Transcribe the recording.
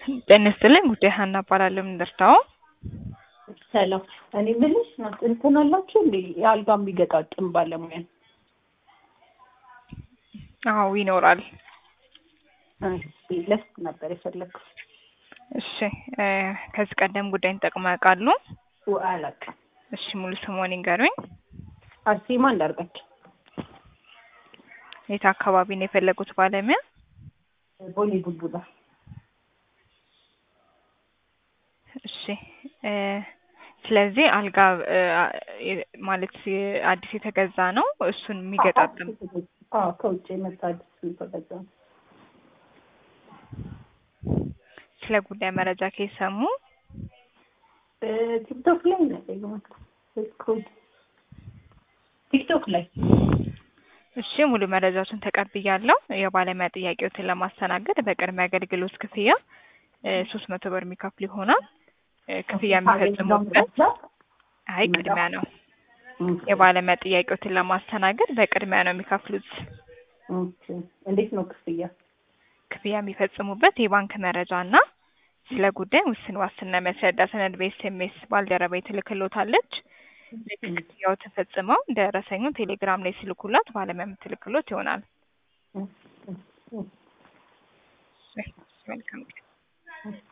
ጤና ይስጥልኝ ጉዳይ ሀና እባላለሁ። ምን ልርዳው? ሰላም። እኔ የምልሽ ናት እንትን አላችሁ እንዴ የአልጋ የሚገጣጥም ባለሙያ? አዎ ይኖራል። እሺ፣ ለስ ነበር የፈለግኩት። እሺ እ ከዚህ ቀደም ጉዳይን ተጠቅመው ያውቃሉ? አላውቅም። እሺ ሙሉ ስምዎን ይንገሩኝ? አርሴማ እንዳርጋቸው። የት አካባቢ ነው የፈለጉት ባለሙያ? ቦሌ ቡልቡላ። እሺ እ ስለዚህ አልጋ እ የ- ማለት የ- አዲስ የተገዛ ነው እሱን የሚገጣጥም አዎ፣ ከውጭ የመጣ አዲስ የተገዛ ነው። ስለ ጉዳይ መረጃ ከሰሙ እ ቲክቶክ ላይ ነው ያገኘሁት። ስክሮል ቲክቶክ ላይ እሺ ሙሉ መረጃዎችን ተቀብያለሁ። የባለሙያ ጥያቄዎትን ለማስተናገድ በቅድሚያ አገልግሎት ክፍያ ሶስት መቶ ብር የሚከፍሉ ይሆናል። እ ክፍያ የሚፈጽሙበት አይ ቅድሚያ ነው። የባለሙያ ጥያቄዎትን ለማስተናገድ በቅድሚያ ነው የሚከፍሉት። ኦኬ። እንዴት ነው ክፍያ? ክፍያ የሚፈጽሙበት የባንክ መረጃ እና ስለ ጉዳይ ውስን ዋስትና የሚያስረዳ ሰነድ በኤስኤምኤስ ባልደረባ ትልክሎታለች። ልክ ክፍያው ተፈጽመው ደረሰኙን ቴሌግራም ላይ ሲልኩላት ባለሙያ የምትልክሎት ይሆናል። እ- እ- እ- መልካም